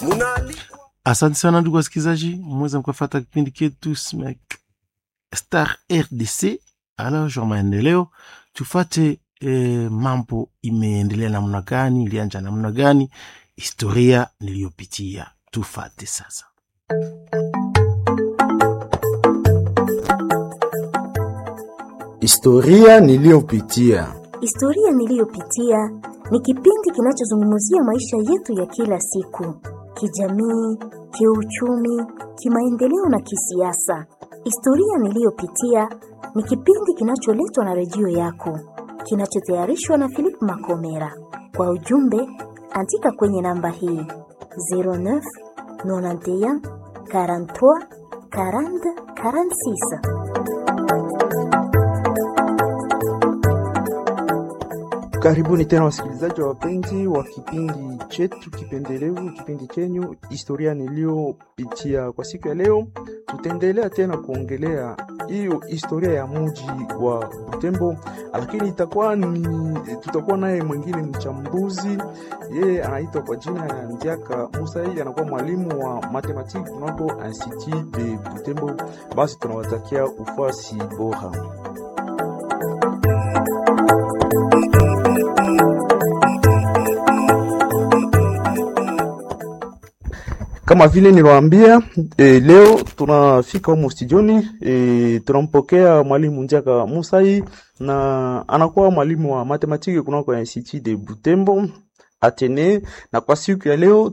Asante sana ndugu wasikilizaji, mweza mkafata kipindi chetu Smack Star RDC alors maendeleo, tufate eh, mambo imeendelea namna gani, ilianja namna gani, historia niliyopitia, tufate sasa. Historia niliyopitia. Historia niliyopitia ni kipindi kinachozungumzia maisha yetu ya kila siku, kijamii, kiuchumi, kimaendeleo na kisiasa. Historia niliyopitia ni kipindi kinacholetwa na redio yako, kinachotayarishwa na Philip Makomera. Kwa ujumbe, andika kwenye namba hii 09 91 43 40 46. Karibuni tena wasikilizaji wa wapenzi wa kipindi chetu kipendelevu, kipindi chenyu historia niliyopitia. Kwa siku ya leo, tutaendelea tena kuongelea hiyo historia ya mji wa Butembo, lakini itakuwa ni tutakuwa naye mwingine mchambuzi, yeye anaitwa kwa jina ya Ndiaka Musa, yeye anakuwa mwalimu wa matematiki kunako Institut de Butembo. Basi tunawatakia ufuasi bora. Kama vile niliwaambia e, leo tunafika humo studioni e, tunampokea mwalimu Njaka Musai na anakuwa mwalimu wa matematiki kunako Institut de Butembo Atene, na kwa siku ya leo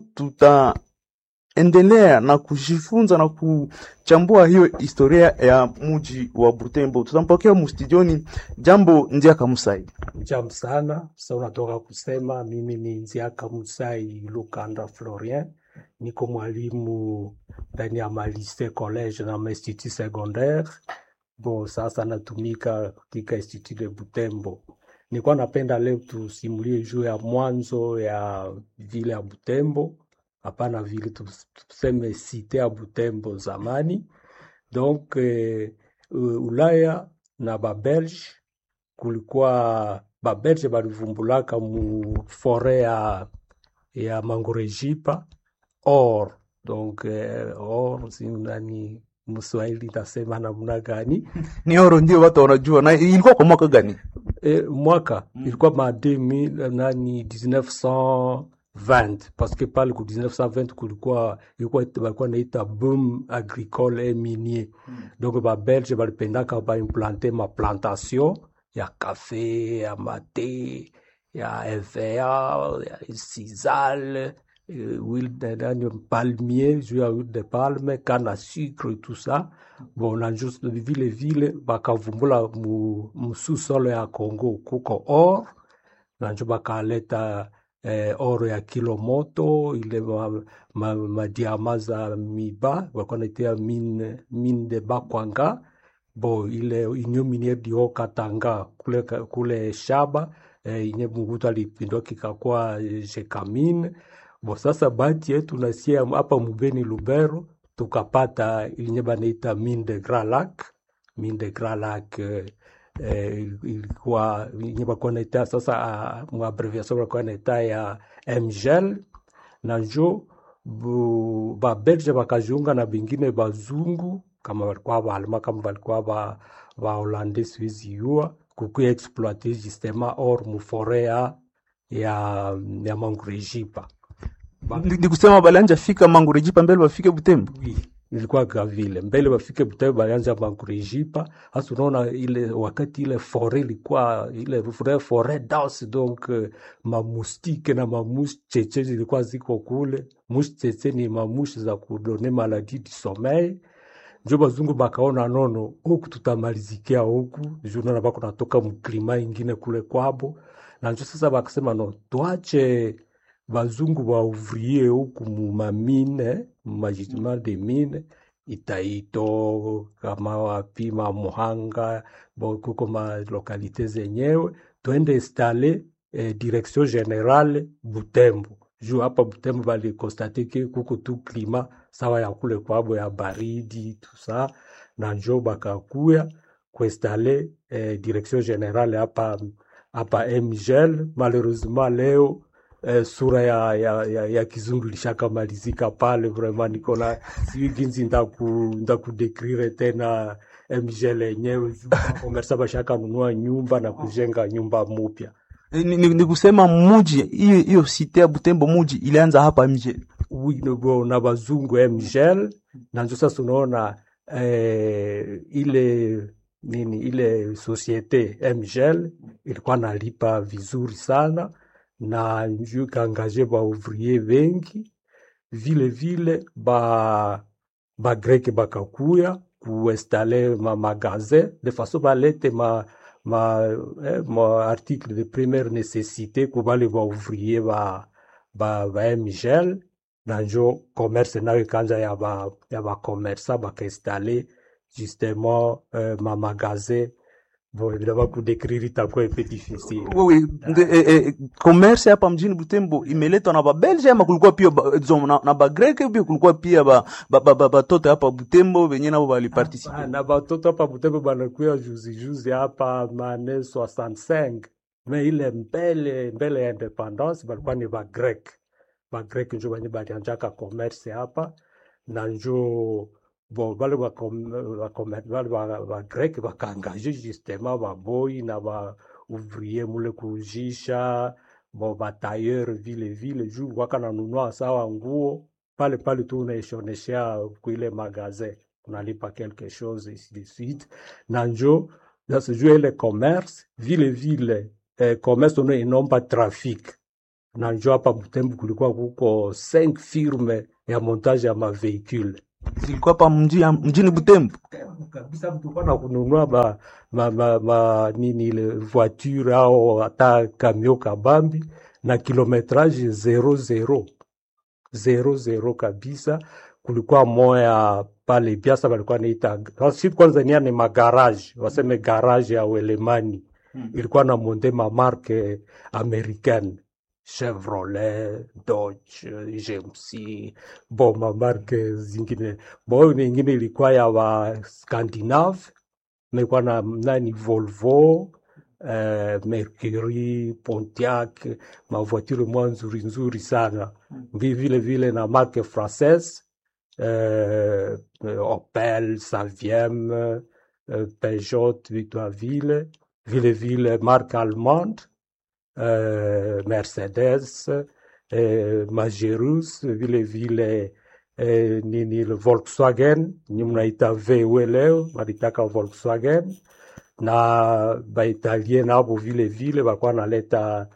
tutaendelea na kujifunza na kuchambua hiyo historia ya mji wa Butembo. Tutampokea mustudioni. Jambo Njaka Musai. Jambo sana. Sasa unatoka kusema mimi ni Nziaka Musai Lukanda Florien, niko mwalimu ndani ya malise college na mainstitut secondaire. Bo, sasa natumika katika Institut de Butembo. Nilikuwa napenda leo tusimulie juu ya mwanzo ya vile ya Butembo, hapana vile tuseme site ya Butembo zamani. Donc eh, Ulaya na Babelge kulikuwa Babelge balivumbulaka mu fore ya, ya Mangorejipa or donc eh, or sinani Mswahili tasema namna gani? Ni oro ndio watu wanajua. Na ilikuwa kwa mwaka gani? E, mwaka mm. ilikuwa ma 2000 nani 1920 parce que pale ku 1920 kulikuwa ilikuwa balikuwa naita boom agricole et minier mm. donc ba belge balipendaka ba implanter ma plantation ya kafe ya mate ya EVA ya sisal euh, huile de palmier juu ya huile de palme canne à sucre et tout ça bon na juste vile vile bakavumbula mu, mu sous-sol ya Congo kuko or na njo bakaleta eh, oro ya kilo moto ile madiama ma, ma za miba walikuwa naitia mine, mine de Bakwanga bo ile inyo miniere di Haut-Katanga kule, kule shaba eh, inye Mungutu alipindua kikakuwa Jekamine bo sasa bahati yetu nasia hapa Mubeni Lubero tukapata ilinye banaita mine de Grand Lac mine de Grand Lac eh, eh, ilikuwa yenye bakuwa naita sasa uh, muabreviation bakuwa naita ya MGL na njo babelge bakajiunga na bingine bazungu kama balikuwa baalma kama balikuwa ba, ba hollandais siwezi yua kukuya exploite justement or mufore ya ya, ya mangurejipa Ni kusema balianja fika Mangurejipa mbele bafike Butembo. oui ilikuwa vile mbele bafike Butembo balianza Mangurejipa. Hasa unaona ile wakati ile fore ilikuwa ile fore fore dense donc uh, mamustike na mamushi cheche zilikuwa ziko kule. Mushi cheche ni mamushi za kudone maladie du sommeil. Njo bazungu bakaona nono huku tutamalizikia huku juu naona bako natoka mklima ingine kule kwabo, na njo sasa bakasema no tuache bazungu bauvrie huku mumamine mumajidima de mine Itaito kama wapi Mamuhanga bo kuko ma lokalite zenyewe twende installe eh, direction generale Butembo juu hapa Butembo balikonstate ke kuko tu klima sawa ya kule kwabo ya baridi tusa na njo bakakuya kuinstale eh, direction generale hapa hapa MGL malheureusement leo eh, sura ya, ya, ya, ya kizungu ilishakamalizika pale vraiment niko na sijui ginsi ndaku ndakudekrire tena mgl yenyewe komersa bashakanunua nyumba na kujenga nyumba mupya ni, ni, ni kusema muji hiyo hiyo site ya Butembo muji ilianza hapa mje Oui, bo- na bazungu mgl na njo sasa unaona eh, ile nini ile societe mgl ilikuwa nalipa vizuri sana na njo ikaangaje baouvrier wengi vile vile ba bagreke bakakuya kuinstale ma magasin de façon balete ma ma, eh, ma article de première nécessité kubale baouvrier ba, ba, ba mgl na njo commerce nayo ikaanza ya ba ya bakomersa bakainstale justement euh, ma magasin bon évidemment kudécrire itakuwa un peu difficile Wewe, nde- eh, eh, commerce hapa mjini Butembo imeletwa na babelge ama kulikuwa pia ba, disons, na, na bagreke pia kulikuwa pia ba, ba, ba, ba, batoto hapa Butembo wenye nabo Ah, baliparticipe na batoto hapa Butembo banakuya juzi juzi hapa mane 65 me ile mbele mbele ya independance balikuwa ni bagrek bagrek njo banye balianjaka commerce hapa na njo bon bale bagrek ba, bale ba, bagrek bakaangaje justement baboyi na ba ouvrier mule kujisha bon batailleur vile vile juu waka nanunua sawa nguo pale pale tu unaishoneshea kuile magazin unalipa quelque chose ainsi de suite na njo sasa juu ile commerce vile vile eh, commerce ono inomba traffic na njo hapa Butembo kulikuwa kuko 5 firme ya montage ya maveicule zilikuwa hapa mji, mjini Butembo kabisa tulikuwa na kununua ma, ma, ma, ma nini ile voiture au hata kamio kabambi na kilometrage zero zero zero zero kabisa. Kulikuwa moya pale Biasa walikuwa naita si kwanza nia ni magarage, waseme garage ya Uelemani ilikuwa na monde mamarke americaine Chevrolet, Dodge, GMC, bo mamarke zingine. Bo nyingine ilikuwa ya wa Scandinave, ilikuwa na nani Volvo, eh, Mercury, Pontiac, mavoiture mwa nzuri nzuri sana. Vi- Vile vile na marque française euh, Opel, Saviem, euh, Peugeot, Victorville, vile vile marque allemande, euh, Mercedes, euh, Majerus, vile vile eh, nini le Volkswagen, ni mnaita VW leo, walitaka Volkswagen na Baitalien nabo vile vile walikuwa naleta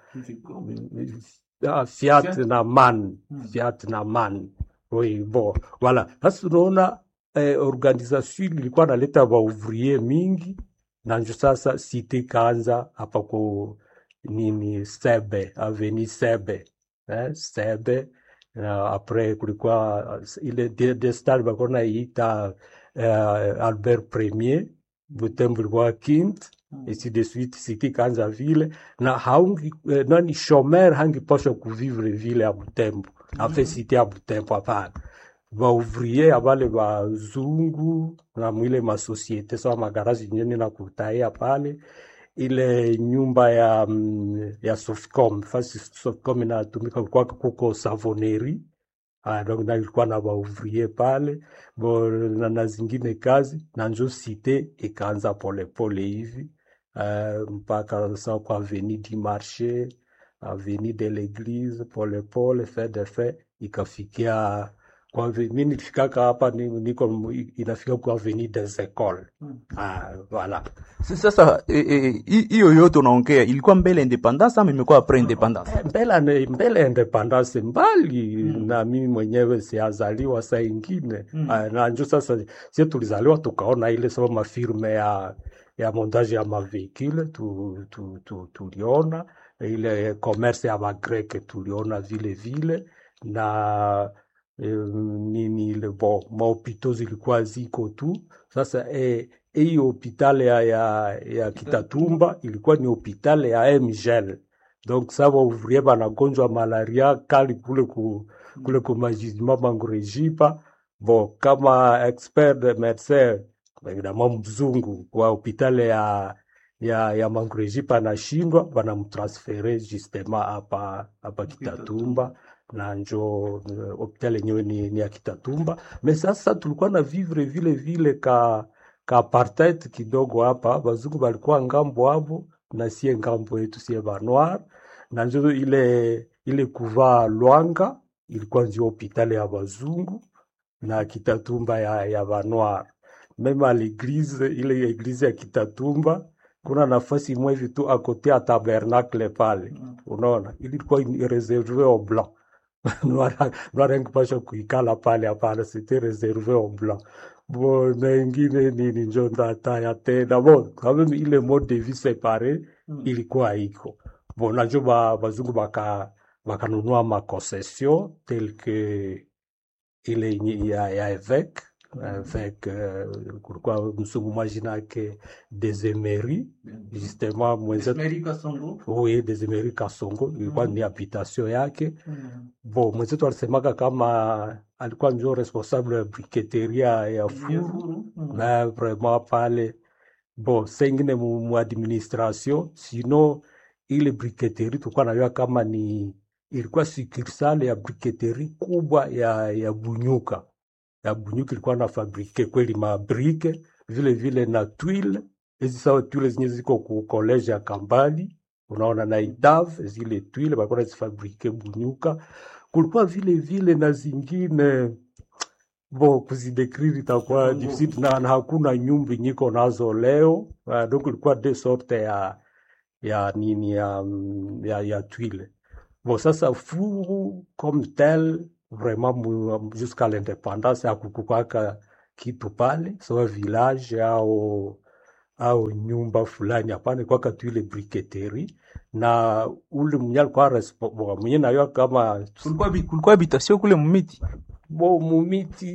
ah, Fiat na MAN, Fiat na MAN. Oui, bon, voilà. Sasa unaona eh, organisation ilikuwa naleta baouvrier mingi na njo sasa site kaanza hapa ku nini Sebe, aveni Sebe eh, Sebe na apres kulikuwa uh, ile de- destari balikuwa naiita uh, Albert Premier Butembo ilikuwa Kint ainsi de suite site kaanza vile na haungi eh, nani shomer hangipasha kuvivre vile ya Butembo afe site ya Butembo hapana baouvrier abale bazungu na mwile masosiete sawa magarazi nyeni na kutaia pale ile nyumba ya mm, ya Sofcom fasi Sofcom inatumika kwa kuko savoneri Ah, donc na ilikuwa na baouvrier pale bo na, na zingine kazi na njo site ikaanza polepole hivi uh, mpaka sa kwa avenue du marché avenue de l'église polepole fait de fait ikafikia kwa ave- mi nilifikaka hapa ni- niko mu- inafika kwa avenue des écoles ah, voilà sasa eh, eh, hi- hiyo yote unaongea ilikuwa mbele independence ama imekuwa apres independence Eh, mbele ane- mbele ya independence mbali na mimi mwenyewe siazaliwa saa ingine Ah, na njo sasa sie tulizaliwa tukaona ile sababu mafirme ya ya montage ya mavehicule tu, tu, tu, tuliona ile commerce ya magreke tuliona vile vile na eh, nini ile bo mahopito zilikuwa ziko tu sasa eh, hii hopitale ya, ya, ya Kitatumba ilikuwa ni hopitale ya MGL donc sa waouvrier banagonjwa malaria kali kule ku, kule ku majizima mangurejipa bon kama expert de médecin évidemment mzungu wa hopitale ya ya ya Mangureji panashindwa, banamtransfere justement hapa hapa Kitatumba na njo eh, hopital yenyewe ni, ni ya Kitatumba. Me sasa tulikuwa na vivre vile vile ka ka apartheid kidogo hapa, bazungu balikuwa ngambo hapo na sie ngambo yetu sie banoir, na njo ile ile kuvaa lwanga ilikuwa ndio hospitali ya bazungu na Kitatumba ya, ya banoir. Meme à l'église ile eglise ya Kitatumba kuna nafasi imwe hivi tu akote ya tabernacle pale, unaona ilikuwa ni reserve au blanc noir engipasha kuikala pale hapana, c'était réservé au blanc. Bon, na ingine nini njo ndataya tena bon, quand même ile mode de vie séparé ilikuwa iko bon, najo ba, bazungu baka bakanunua makoncession tel que ile yenye ya, ya évêque avec euh, kulikuwa msungu mwajina yake Desemeri justement mwenzetu oui, Desemeri Kasongo ilikuwa ni habitation yake Bo, mwenzetu alisemaka kama alikuwa ndio responsable ya briketeria ya furu na vraiment pale bo sengine mu, mu administration sino ile briketeri tulikuwa najua kama ni ilikuwa sukursale ya briketeri kubwa ya, ya Bunyuka ya Bunyuka ilikuwa na fabrike kweli mabrike vile vile na twile hizi sawa twile zenye ziko ku college ya Kambali unaona na idav zile twile balikuwa nazifabrike Bunyuka kulikuwa vile vile na zingine bo kuzidekriri itakuwa difficile na, na hakuna nyumba nyiko nazo leo uh, donc ilikuwa de sorte ya ya nini ya, mm, ya, ya twile bon sasa furu comme tel vraiment mu- jusqu'à l'indépendance hakukukwaka kitu pale sawa village au au nyumba fulani hapana kwaka tu ile briketeri na ule mwenye alikuwa respo- bo, mwenye nayo kama kulikuwa bi- kulikuwa habitation kule mumiti bo mumiti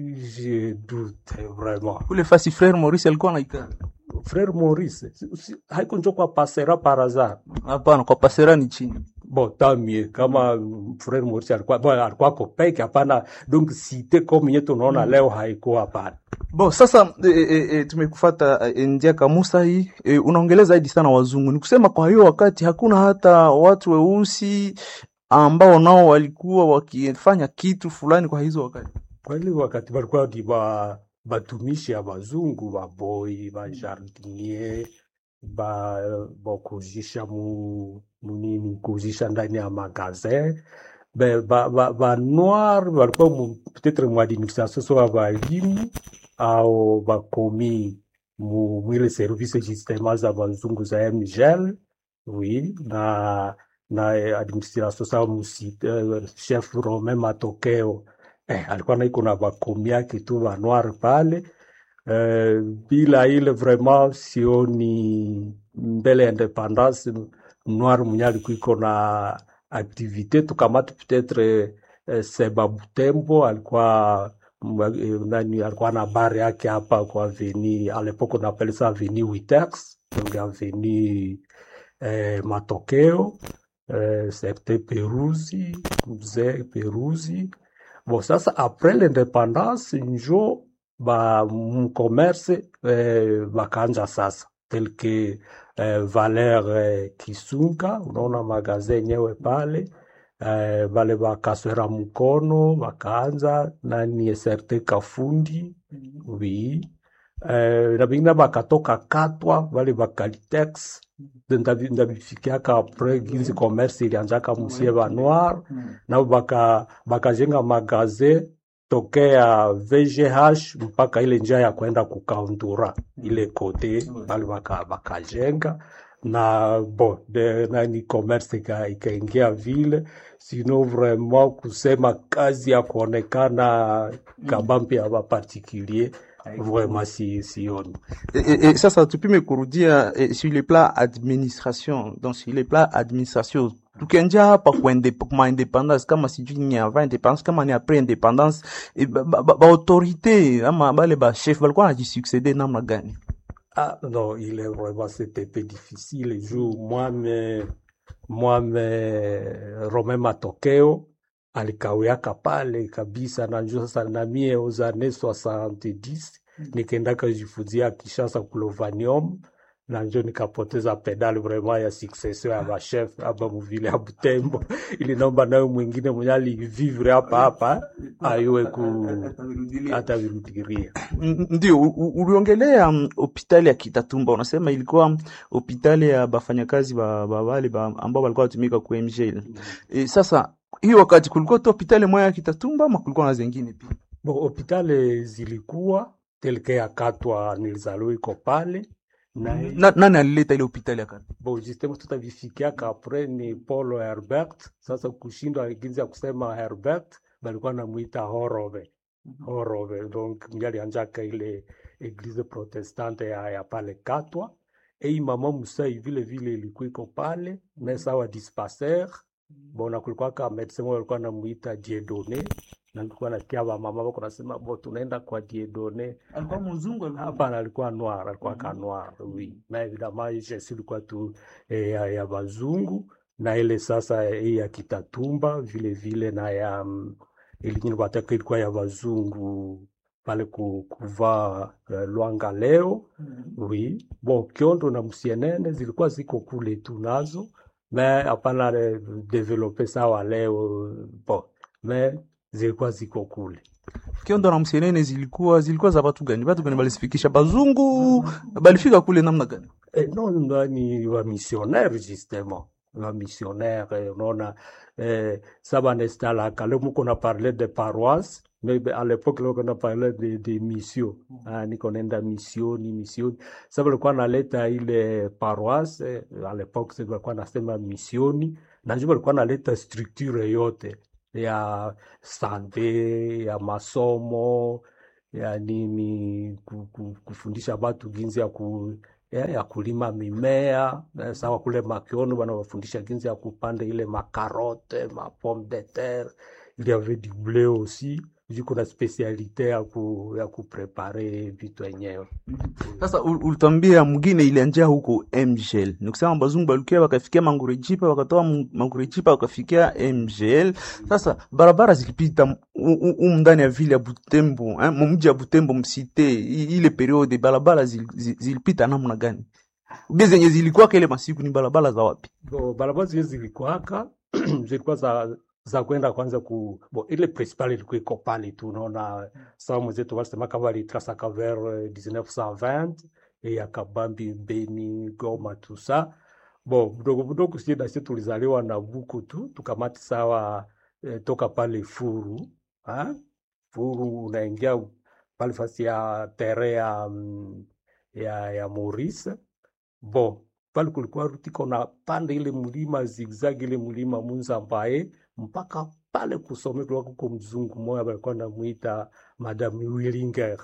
je doute vraiment kule fasi frere Maurice alikuwa anaikaa frère Maurice si- si- haiko njo kwa pasera par hasard hapana kwa pasera ni chini bon tant mieux kama mm, frère Maurice alikuwa bon, alikuwa kopeke hapana donc cité comme yetu unaona leo haikuwa hapana Bo, sasa e, e, e, tumekufata e, njia kamusa hii e, unaongelea zaidi sana wazungu. Ni kusema kwa hiyo wakati hakuna hata watu weusi ambao nao walikuwa wakifanya kitu fulani kwa hizo wakati. kweli wakati balikuwa ni ba batumishi ya bazungu baboi bajardinier ba bakuzisha mu munini kuzisha ndani ya magazin be ba, ba, ba noir balikuwa mu, peut-être mu administration so balimu au bakomi mu mwile service justement za bazungu za mgel oui na na eh, administration sa musi eh, chef Romain Matokeo eh, alikuwa naiko na bakomi yake tu ba noir pale eh, bila ile vraiment sioni mbele ya independance noir mwenye alikuwa iko na activité tukamati peut-être eh, Seba Butembo alikuwa mwa- eh, nani alikuwa na bar yake hapa kwa avenue à l'époque on appelle ça avenue Witex donc avenue eh, Matokeo eh, certain Peruzi mzee Peruzi bon sasa après l'indépendance njo ba mcommerce eh, bakaanja sasa tel que eh, Valer eh, Kisunga unaona magazin yenyewe pale eh, bale bakaswera mkono bakaanza nani certain Kafundi oui eh, na bingine bakatoka Katwa bale bakalitex ndabi- ndabifikiaka apres ginzi commerce ilianjaka musie ba noir nao baka bakajenga magasin tokea VGH mpaka ile njia ya kwenda kukaundura ile kote bali baka bakajenga na bon de, nani commerce ika- ikaingia vile sino vraiment kusema kazi ya kuonekana kabambi ya bapartikulier vraiment si sioni E, e, e, sasa tupime kurudia e, sur le plan administration donc sur le plan administration tukianjia hapa kwa inde- kwa independence kama sijui ni avant independence kama ni après independence e, ba, ba, ba, ba autorité ama bale ba chef balikuwa wanajisuccede namna gani Ah non, il est vraiment, c'était un peu difficile. Juu mwame mwame Romain Matokeo alikawiaka pale kabisa, na njoo sasa na mie aux années 70 nikaendaka jifunzia Kishasa Kulovanium na njo nikapoteza pedali vraiment ya succession ya machef hapa muvile ya Butembo, ili naomba nayo mwingine mwenye alivivre hapa hapa ayue ku hata virudiria. N- Ndio, u- u- uliongelea mm, hospitali ya Kitatumba, unasema ilikuwa hospitali ya bafanyakazi ba, ba wale ba, ambao walikuwa watumika ku MGL. E, sasa hiyo wakati kulikuwa tu hospitali moja ya Kitatumba ama kulikuwa na zingine pia? Bo, hopitali zilikuwa telke ya Katwa nilizaliwa iko pale na Na, nani alileta ile hospitali ya Katwa? bon justement tutavifikiaka apres ni Paul Herbert. Sasa kushindwa ginzi ya kusema Herbert balikuwa namuita Horove Horove, donc ndio alianjaka ile eglise protestante ya, ya pale Katwa. Ei mama Musai vile vile ilikuwa iko pale na sawa dispensaire bona, kulikuwa ka medecin moja alikuwa namuita Dieudonne na nilikuwa nasikia ba mama wako nasema bo tunaenda kwa Dieudonne Alikuwa mzungu Hapana, alikuwa noir, alikuwa ka noir, oui. Mais évidemment Yesu ilikuwa tu eh, ya, ya bazungu na ile sasa eh, ya Kitatumba vile vile na ya mm, ilingine wataka ilikuwa ya bazungu pale ku, kuvaa eh, Lwanga leo oui. Bon, Kiondo na Musienene zilikuwa ziko kule tu nazo mais hapana eh, develope sawa leo bon, mais zilikuwa ziko kule. Kiondo na Msenene zilikuwa zilikuwa za watu gani? Watu gani balizifikisha? Bazungu balifika kule namna gani? Eh, non, non, ni wa missionnaire justement wa missionnaire eh, unaona eh, ça banestalaka leo muko na parler de paroisse mais be- à l'époque leo kuna parler de, de mission ah, niko nenda misioni misioni sasa walikuwa naleta ile paroisse eh, à l'époque sasa walikuwa nasema misioni na njo walikuwa naleta structure yote ya sante ya masomo ya nini ku- ku- kufundisha watu jinsi ya ku ya, ya kulima mimea eh, sawa kule Makiono wanawafundisha jinsi ya kupanda ile makarote ma pomme de terre il y avait du blé aussi viko na spesialite ya ku, ya kuprepare vitu wenyewe Sasa ul- ulitwambia mwingine ilianjia huko MGL. Ni kusema bazungu balukia wakafikia Mangurejipa, wakatoa Mu- Mangurejipa wakafikia MGL. Sasa barabara zilipita m- u- u- umu ndani ya vile ya Butembo, eh, mumji ya Butembo msite, i- ile periode barabara zil- zil- zilipita namna gani? Ubie zenye zilikuwa ile masiku ni barabara za wapi? Bo, barabara zile zilikuwaka zilikuwa za za kwenda kwanza ku bo, ile principal ilikuwa iko pale tu, unaona sawa mwenzetu walisema kama walitrasaka vers eh, 1920 eh, ya Kabambi, Beni, Goma tout ça bo mdogo mdogo, sie nasi tulizaliwa na buku tu tukamati sawa eh, toka pale Furu ha? Furu unaingia pale fasi ya tere ya, mm, ya, ya Maurice bo pale kulikuwa ruti kona panda ile mlima zigzag ile mlima Munzambaye mpaka pale kusome kulikuwa kuko mzungu moya balikuwa namuita Madame Willinger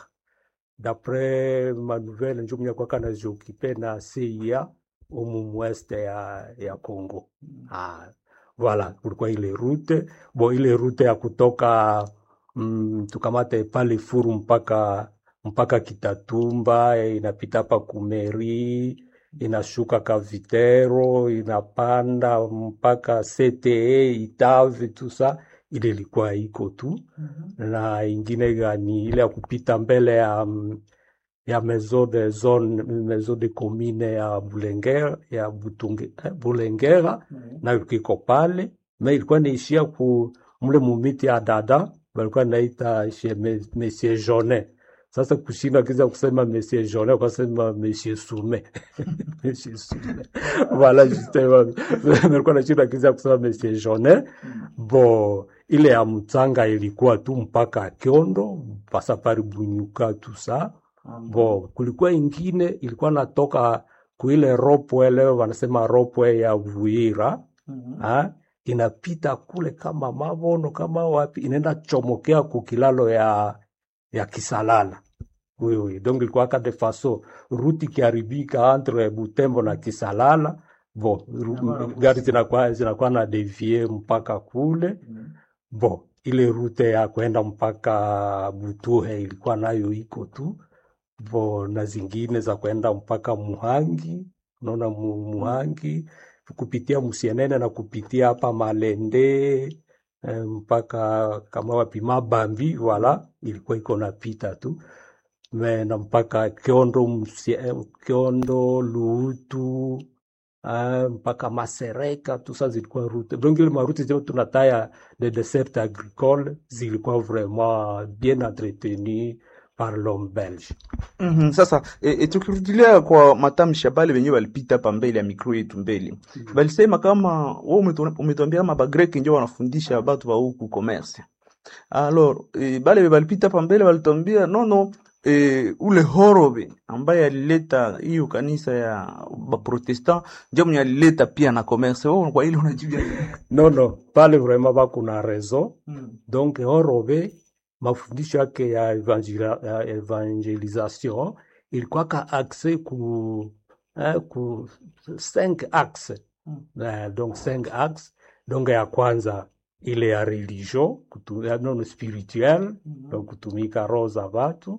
dapres manouvelle njo mwenye kwaka naziokipe na CIA umu mweste ya, ya Congo ah, voilà kulikuwa ile rute bo ile rute ya kutoka mm, tukamate pale Furu mpaka mpaka Kitatumba eh, inapita hapa Kumeri inashuka Kavitero inapanda mpaka CTE Itave tusa ile ilikuwa iko tu na ingine gani ile ya kupita mbele ya mm, ya maison de zone maison de commune ya Bulengera ya Butunge, eh, Bulengera nayo ilikuwa iko pale me ilikuwa naishia ku mle mumiti ya dada walikuwa naita chez me- Monsieur Jonet. Sasa kushinda kiza kusema Monsieur Jonet ukasema Monsieur Sume Monsieur Sume voilà justement nilikuwa nashinda kiza kusema Monsieur Jonet bo ile ya mtanga ilikuwa tu mpaka Kyondo pasa pari Bunyuka tu sa bo kulikuwa ingine ilikuwa natoka kuile ropwe leo wanasema ropwe ya Vuira ha? inapita kule kama Mabono kama wapi, inaenda chomokea kukilalo ya ya Kisalala oui, oui. Donc ilikuwa ka de façon ruti kiharibika entre Butembo na Kisalala bon, ru- gari zinakuwa zinakuwa na devie mpaka kule bon, ile rute ya kwenda mpaka Butuhe ilikuwa nayo iko tu bo na zingine za kwenda mpaka Muhangi, unaona mu, Muhangi kupitia Musienene na kupitia hapa Malende eh, mpaka kama wapi Mabambi, wala ilikuwa iko napita tu me na mpaka Kiondo, Msie- Kiondo, Luutu uh, mpaka Masereka tout ça zilikuwa route donc ile maroute zote tunataya de dessert agricole zilikuwa vraiment bien entretenues par l'homme belge. Mhm, sasa e, e, tukirudilia kwa matamshi ya bale wenyewe walipita hapa mbele ya mikro yetu mbele balisema kama wewe umetu- umetuambia kama bagreki ndio wanafundisha batu ba huku commerce alors e, bale balipita hapa mbele walituambia no no e, ule horobe ambaye alileta hiyo kanisa ya baprotestant ndio mwenye alileta pia na commerce wewe kwa ile unajibia Non, non, pale vraiment bakuna raison donc Horobe mafundisho yake ya, evangela, ya evangelisation ilikuwa ka axe ku, eh, ku cinq axe eh, donc cinq axe donc ya kwanza ile ya religion kutu, ya non spirituel donc kutumika roho za watu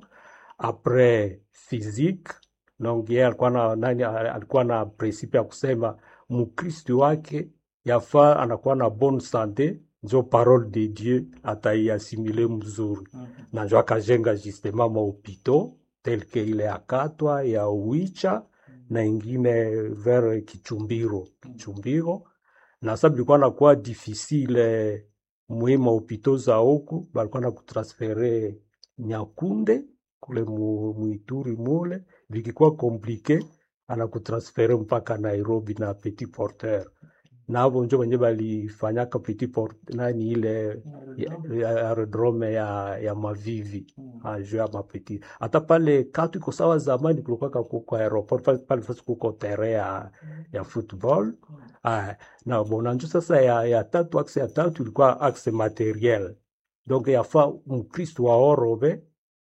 après physique donc yeye alikuwa na nani alikuwa na principe ya kusema mkristo wake yafaa anakuwa na bonne sante njo parole de dieu ataiasimile mzuri na njo akajenga justement mahopito tel que ile ya katwa ya uicha na ingine vers kichumbiro kichumbiro na sa bilikuwa nakuwa difficile mwi mahopito za huku balikuwa na kutransfere nyakunde kule mu, muituri mule vikikuwa komplike anakutransfere mpaka nairobi na petit porteur navo njo wenye balifanyaka petit port nani ile ya- ya aerodrome ya, ya mavivi aju ya mapeti hata pale katu iko sawa zamani kulikuwaka kuko aeroport pale pale fasi kuko tere ya, ya football Aya, na bona njo sasa ya, ya tatu axe ya tatu ilikuwa axe materiel donc yafaa mkristo wa orove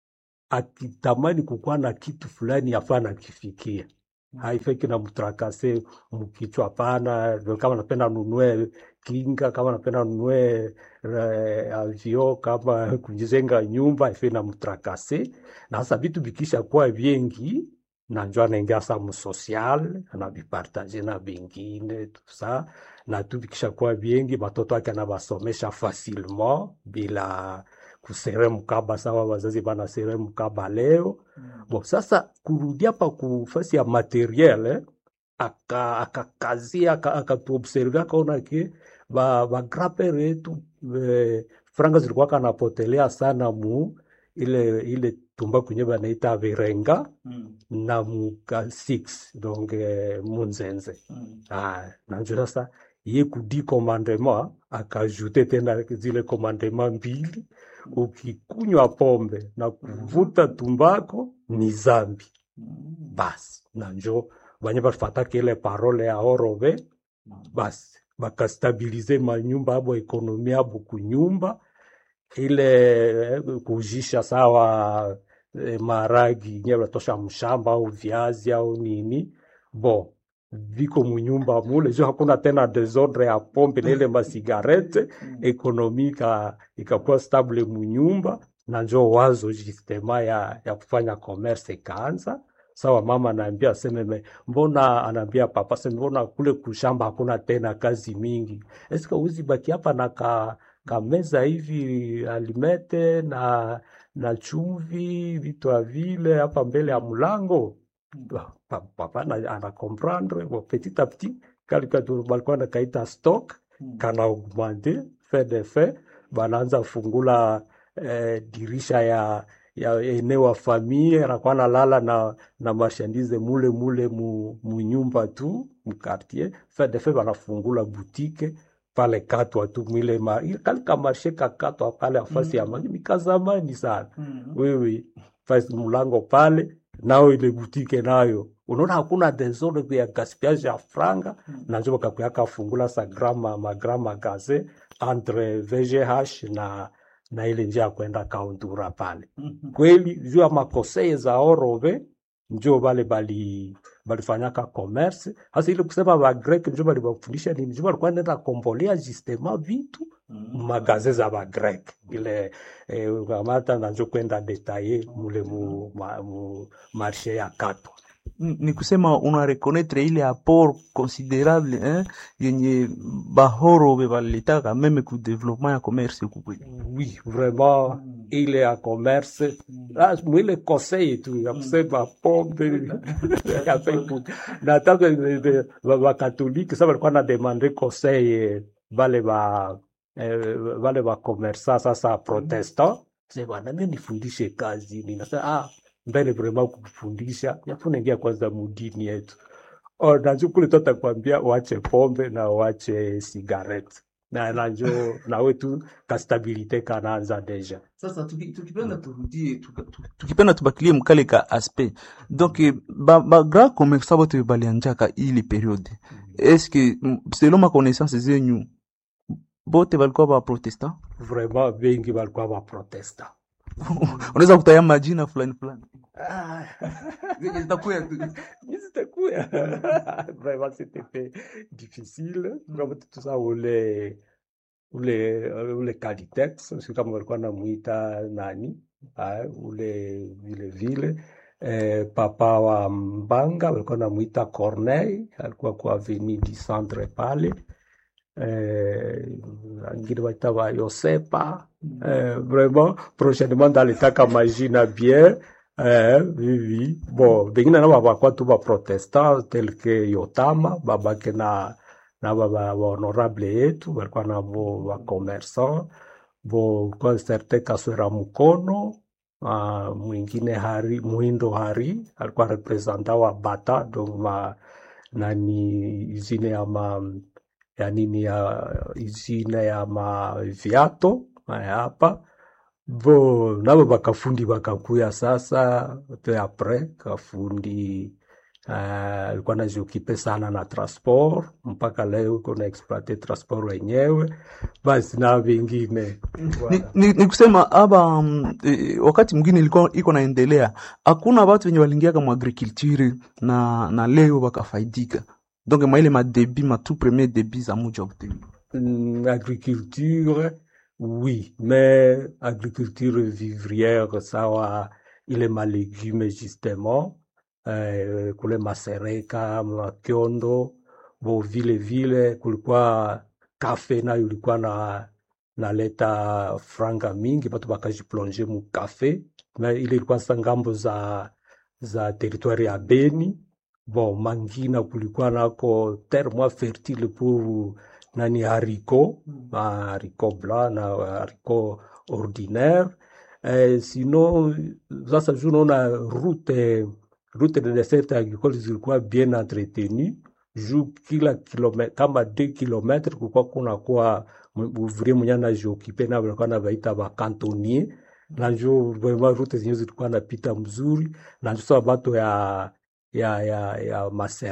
akitamani kukuwa na kitu fulani yafaa nakifikia haifai na mtrakase mkichwa hapana. Ndio Kama napenda nunue kinga, kama napenda nunue eh, avio, kama kujenga nyumba haifai na mtrakase. Na sasa vitu vikisha kuwa vingi na njo anaingia sa msocial anavipartaje na vingine tusa na tu vikisha kuwa vingi, matoto yake anavasomesha facilement bila kusere mkaba sawa wazazi banasere mkaba leo Bon, sasa kurudia pa kufasi ya materiel eh, aka akakazia aka- akatuobserve akaona ke ba ba grandpere yetu eh, franga zilikuwa kanapotelea sana mu ile ile tumba kwenye banaita virenga na muka 6 donc eh, munzenze ah, nanjo sasa ye kudi commandement akajute tena zile commandement mbili ukikunywa pombe na kuvuta tumbako ni zambi basi na njo banye bafataka ile parole ya orove basi bakastabilize manyumba abo ekonomi abo kunyumba ile eh, kujisha sawa eh, maragi nye batosha mshamba au viazi au nini bo viko munyumba mule jo hakuna tena desordre ya pombe na ile masigarete ekonomi ika- ikakuwa stable munyumba na njo wazo justema ya, ya kufanya commerce ikaanza sawa mama anaambia aseme me- mbona anaambia papa aseme mbona kule kushamba hakuna tena kazi mingi eske uzi baki hapa na ka, kameza hivi alimete na na chumvi vitu ya vile hapa mbele ya mlango Ba- pa- papa ana, ana comprendre bon, petit à petit kalika tu- balikuwa nakaita stock kana augmente fait de fait banaanza fungula eh, dirisha ya ya eneo wa famille anakuwa nalala na na marchandise mule mule mu, mu nyumba tu mu quartier fait de fait banafungula boutique pale katwa tu mwile ma ile kalika marshe kakatwa pale afasi ya mangi mikazamani sana wewe fasi mlango pale nao ile butike nayo unaona hakuna desordre ya gaspillage ya franga na njo bakakuyaka fungula sa grama magrama gaze entre VGH na na ile njia ya kwenda kauntura pale kweli juu ya makoseye za orove njo bale bali balifanyaka commerce hasa ile kusema ba grek njo balibafundisha nini njo balikuwa nenda kombolea justement vitu magaze za ba grek ile eh, ukamata na njo kwenda detaye mule mu, ma, mu marshe ya katwa Ni ni kusema una reconnaître ile apport considérable hein, yenye bahoro be balitaka meme ku développement ya commerce huku kwetu. oui vraiment ile ya commerce ah, mwile conseil tu ya kusema pombe ya Facebook. na hata bakatolike sa balikuwa na demande conseil eh, bale ba eh, wale wa commerçant sasa protestant sasa bwana mimi nifundishe kazi ni nasema ah mbele vraiment kufundisha yafuna ingia kwanza mudini yetu oh najua kule tu atakwambia uache pombe na uache cigarette na najua nawe tu kastabilite kanaanza deja sasa tuki- tukipenda turudie tuka- tu- tukipenda tubakilie mkale ka aspect donc eh, ba, ba grand commerçant bote balianjaka ili periode eske mm, selon ma connaissance zenyu bote balikuwa ba protestant vraiment bengi walikuwa wa protestant unaweza kutaya majina fulani fulani ah. Zenye zitakuya tu. Mais c'était cool. Vraiment, c'était fait difficile. Kama tout ça ule ule ule Calitex, sio kama walikuwa namuita nani ah, ule vile vile eh, papa wa Mbanga walikuwa namuita Corneille, alikuwa kwa avenue du Centre pale eh, wengine waita wa Yosepa eh, vraiment prochainement dalitaka majina bien eh, vivi bon bengine nabo bakwa tu ba protestant tel que Yotama babake na na baba ba honorable yetu walikuwa nabo ba commerçant bo kwa certain Kaswera Mukono uh, mwingine Hari Muhindo Hari alikuwa representant wa Bata donc ma nani usine ya ma ya nini ya usine ya ma viato haya hapa bo nabo bakafundi bakakuya sasa pe apres kafundi uh, alikuwa najiokipe sana na transport mpaka leo uko na exploite transport wenyewe basi na vingine ni, ni, ni kusema aba um, e, wakati mwingine ilikuwa iko naendelea hakuna watu wenye walingiaka mu agriculture na na leo wakafaidika donc maile madebi ma tout premier debi za muji wa Butembo Hum, agriculture oui mais agriculture vivrière sawa ile malégume justement eh, kule masereka makiondo bo vile vile kulikuwa kafe nayo ilikuwa na naleta franga mingi batu bakajiplonge mu kafe na ile ilikuwa sa ngambo za za territoire ya Beni bon mangina kulikuwa nako terre moins fertile pour nani haricot ma haricot blanc na haricot ordinaire eh, sinon sasa juu naona route route de dessert agricole zilikuwa bien entretenu juu kila kilometa kama 2 kilometre kulikuwa kunakuwa ouvrier mwenye anajiokipe na walikuwa nabaita bakantonnier na njo vraiment route zenyewe zilikuwa napita mzuri na njo sasa bato ya ya ya ya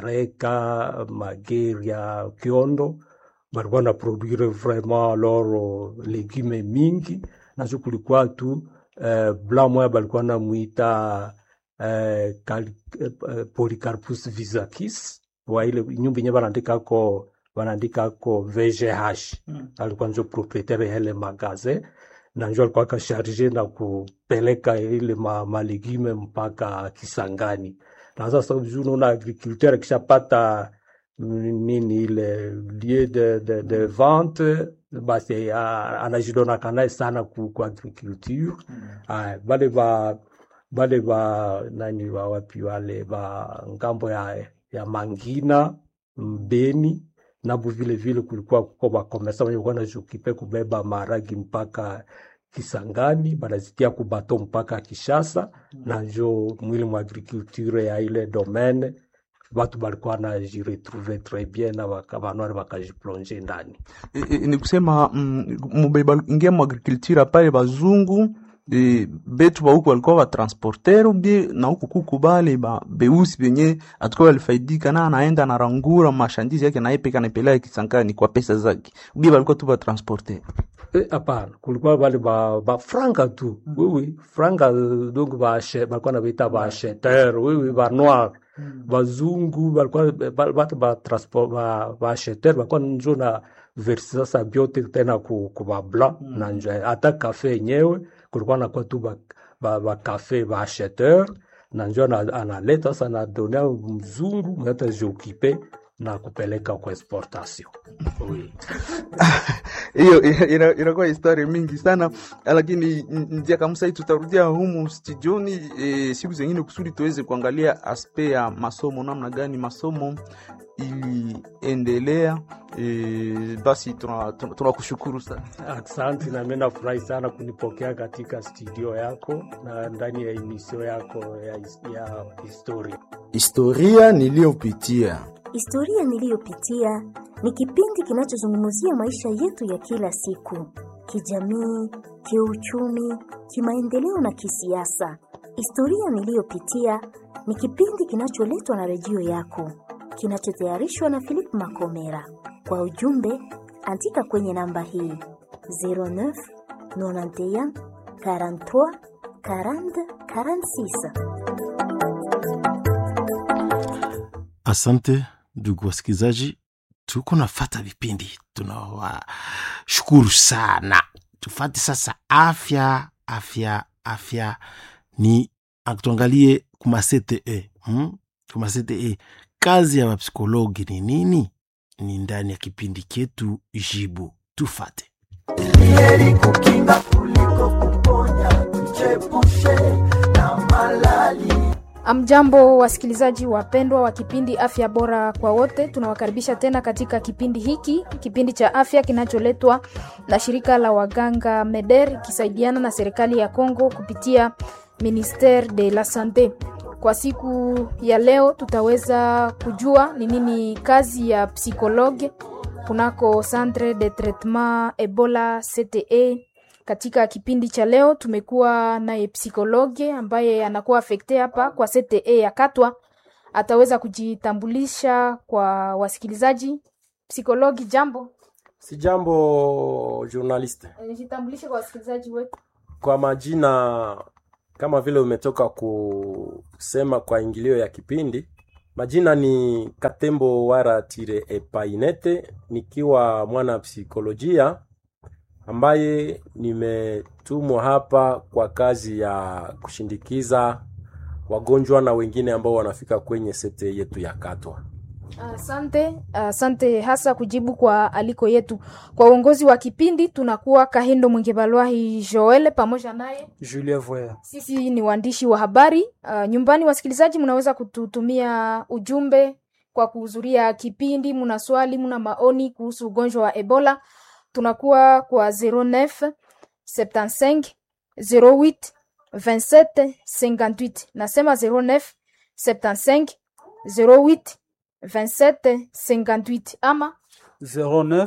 masereka mageri ya kiondo balikuwa na produire vraiment loro legume mingi nazo kulikuwa tu eh, blanc moya balikuwa namwita eh, Cal- eh, eh, Polycarpus visakis wa ile nyumba yenye banaandikako banaandikako VGH alikuwa njo proprietaire ya ile magasin na njo alikuwa akasharge na kupeleka ile ma, malegume mpaka Kisangani na sasa juu unaona agriculteur akishapata mm, nini ile lieu de, de, de vente basi ah, anajidonaka naye sana ku, ku agriculture Aya, bale ba bale ba nani wa wapi wale ba ngambo ya, ya Mangina Mbeni nabo vile vile kulikuwa kuko bakomesa wenye kuwa najukipe kubeba maragi mpaka Kisangani banazitia kubato mpaka Kishasa na njo mwili mwa agriculture ya ile domaine batu balikuwa najiretrouve tres bien na baka- banwari bakajiplonge ndani e, e, ni kusema mm, mubeba ingia mu agriculture pale bazungu e, betu ba huku walikuwa batransporter ubie na huku kuku bale ba beusi benye atakuwa walifaidika na anaenda anarangura mashandizi yake na yepeka naipeleka Kisangani kwa pesa zake ubie balikuwa tu batransporter Eh, hapana kulikuwa bale ba, ba franga tu oui, oui. franga euh, donc bache- balikuwa nabaita baacheteur oui, oui, ba noir bazungu balikuwa ba- batu ba transport ba baacheteur balikuwa njo na versi sasa byote tena ku, ku ba blanc na njo hata kafe yenyewe kulikuwa nakuwa tu ba, ba, ba kafe baacheteur na njo ana- analeta sasa anadonea mzungu mwenye atajioccupe na kupeleka kwa exportation. Oui. hiyo ina- ina- inakuwa historia mingi sana lakini n- njia kamsai tutarudia humu studioni e, siku zengine kusudi tuweze kuangalia aspe ya masomo namna gani masomo iliendelea e, basi tunakushukuru tuna, tunakushukuru sana Asante, na mimi nafurahi sana kunipokea katika studio yako na ndani ya emisio yako ya, his- ya historia. Historia niliyopitia. Historia niliyopitia ni kipindi kinachozungumzia maisha yetu ya kila siku, kijamii, kiuchumi, kimaendeleo na kisiasa. Historia niliyopitia ni kipindi kinacholetwa na redio yako, kinachotayarishwa na Philip Makomera. Kwa ujumbe, andika kwenye namba hii 09 91 43 40 46. Asante ndugu wasikilizaji, tuko nafata vipindi, tunawashukuru sana. Tufate sasa afya, afya, afya ni tuangalie kuma CTE hmm? kuma CTE kazi ya wapsikologi ni nini? Ni ndani ya kipindi chetu Jibu. Tufate. heri kukinga kuliko kuponya, tuchepushe na malali. Amjambo wasikilizaji wapendwa wa kipindi afya bora kwa wote, tunawakaribisha tena katika kipindi hiki, kipindi cha afya kinacholetwa na shirika la waganga MEDER ikisaidiana na serikali ya Kongo kupitia Ministere de la Sante. Kwa siku ya leo tutaweza kujua ni nini kazi ya psikologe kunako Centre de Traitement Ebola CTE katika kipindi cha leo tumekuwa naye psikologe ambaye anakuwa afekte hapa kwa CTE ya Katwa. Ataweza kujitambulisha kwa wasikilizaji. Psikologi, jambo. Si jambo journaliste. Jitambulishe kwa wasikilizaji wetu. Kwa majina kama vile umetoka kusema kwa ingilio ya kipindi, majina ni Katembo Wara Tire Epainete, nikiwa mwana psikolojia ambaye nimetumwa hapa kwa kazi ya kushindikiza wagonjwa na wengine ambao wanafika kwenye sete yetu ya Katwa. Asante, asante hasa kujibu kwa aliko yetu. Kwa uongozi wa kipindi tunakuwa Kahindo Mwingebalwahi Joel pamoja naye Julien Voyer. Sisi ni waandishi wa habari uh, nyumbani. Wasikilizaji, mnaweza kututumia ujumbe kwa kuhudhuria kipindi. Mna swali, mna maoni kuhusu ugonjwa wa Ebola, tunakuwa kwa 09 75 08 27 58. Nasema 09 75 08 27 58 ama 09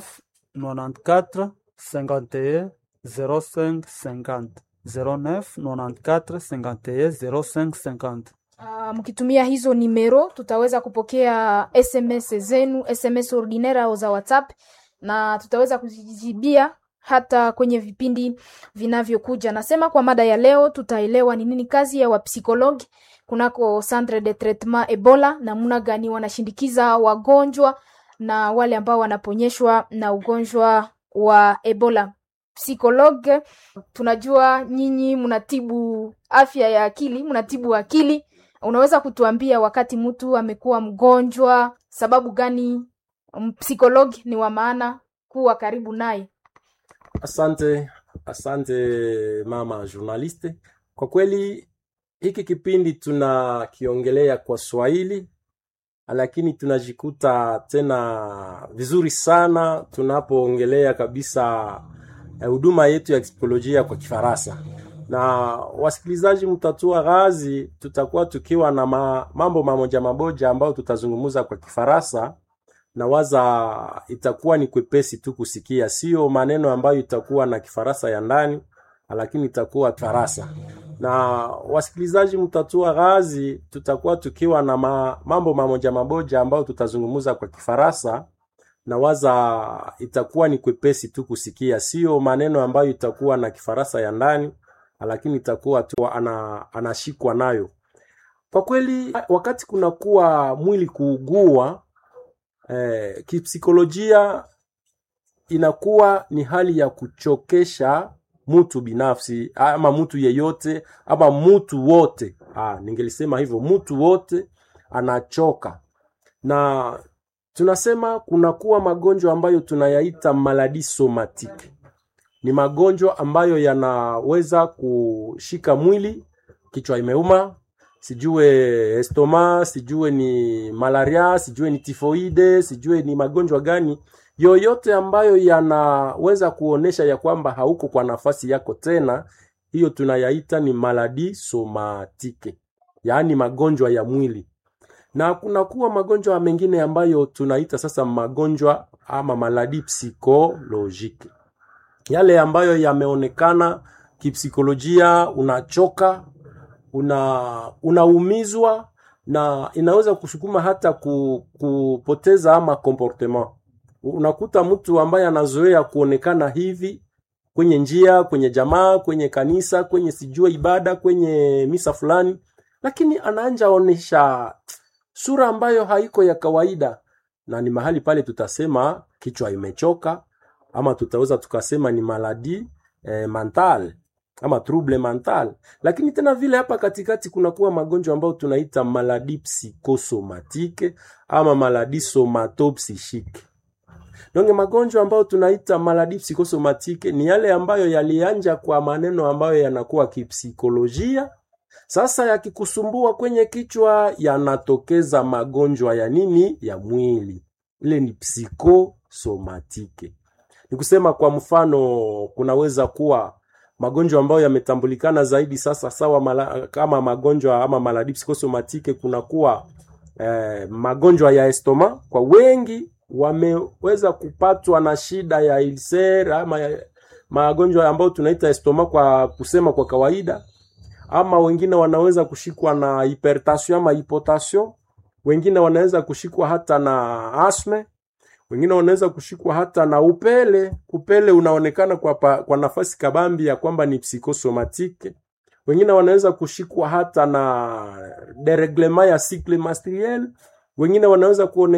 94 51 05 50. 09 94 51 05 50. Uh, mkitumia hizo nimero tutaweza kupokea SMS zenu, SMS ordinaire au za WhatsApp na tutaweza kuzijibia hata kwenye vipindi vinavyokuja. Nasema kwa mada ya leo tutaelewa ni nini kazi ya wapsikologi kunako Centre de Traitement Ebola, namna gani wanashindikiza wagonjwa na wale ambao wanaponyeshwa na ugonjwa wa Ebola. Psikologe, tunajua nyinyi mnatibu afya ya akili, mnatibu akili. Unaweza kutuambia wakati mtu amekuwa mgonjwa, sababu gani psikologi ni wa maana kuwa karibu naye? Asante, asante mama journaliste. Kwa kweli hiki kipindi tunakiongelea kwa Swahili, lakini tunajikuta tena vizuri sana tunapoongelea kabisa huduma yetu ya psikolojia kwa Kifaransa. Na wasikilizaji, mtatua ghazi, tutakuwa tukiwa na ma, mambo mamoja mamoja ambayo tutazungumza kwa Kifaransa na waza itakuwa ni kwepesi tu kusikia, sio maneno ambayo itakuwa na Kifaransa ya ndani, lakini itakuwa Kifaransa. Na wasikilizaji, mtatua ghazi, tutakuwa tukiwa na ma, mambo mamoja mamoja ambayo tutazungumza kwa Kifaransa na waza itakuwa ni kwepesi tu kusikia, sio maneno ambayo itakuwa na Kifaransa ya ndani, lakini itakuwa tu ana, anashikwa nayo. Kwa kweli, wakati kunakuwa mwili kuugua eh, kipsikolojia inakuwa ni hali ya kuchokesha mtu binafsi ama mtu yeyote ama mtu wote. Ah, ningelisema hivyo, mtu wote anachoka na tunasema kunakuwa magonjwa ambayo tunayaita maladi somatike. Ni magonjwa ambayo yanaweza kushika mwili, kichwa imeuma, sijue estoma, sijue ni malaria, sijue ni tifoide, sijue ni magonjwa gani yoyote ambayo yanaweza kuonesha ya kwamba hauko kwa nafasi yako tena, hiyo tunayaita ni maladi somatike, yaani magonjwa ya mwili. Na kunakuwa magonjwa mengine ambayo tunaita sasa magonjwa ama maladi psikolojiki, yale ambayo yameonekana kipsikolojia, unachoka, una unaumizwa na inaweza kusukuma hata ku, kupoteza ama comportement unakuta mtu ambaye anazoea kuonekana hivi kwenye njia, kwenye jamaa, kwenye kanisa, kwenye sijua ibada, kwenye misa fulani, lakini anaanja onesha sura ambayo haiko ya kawaida, na ni mahali pale tutasema kichwa imechoka, ama tutaweza tukasema ni maladi eh, mental ama trouble mental. Lakini tena vile hapa katikati kunakuwa magonjwa ambayo tunaita maladi psikosomatike ama maladi somatopsychique. Donge magonjwa ambayo tunaita maladi psikosomatike ni yale ambayo yalianja kwa maneno ambayo yanakuwa kipsikolojia. Sasa yakikusumbua kwenye kichwa, yanatokeza magonjwa ya nini? Ya mwili. Ile ni psikosomatike. Ni kusema kwa mfano, kunaweza kuwa magonjwa ambayo yametambulikana zaidi sasa sawa mala, kama magonjwa ama maladi psikosomatike, kunakuwa eh, magonjwa ya estoma kwa wengi wameweza kupatwa na shida ya ulcer ama ya, magonjwa ambayo tunaita estoma kwa kusema kwa kawaida, ama wengine wanaweza kushikwa na hypertension ama hypotension, wengine wanaweza kushikwa hata na asthma, wengine wanaweza kushikwa hata na upele. Upele unaonekana kwa, pa, kwa nafasi kabambi ya kwamba ni psikosomatike. Wengine wanaweza kushikwa hata na dereglement ya cycle menstruel, wengine wanaweza kuone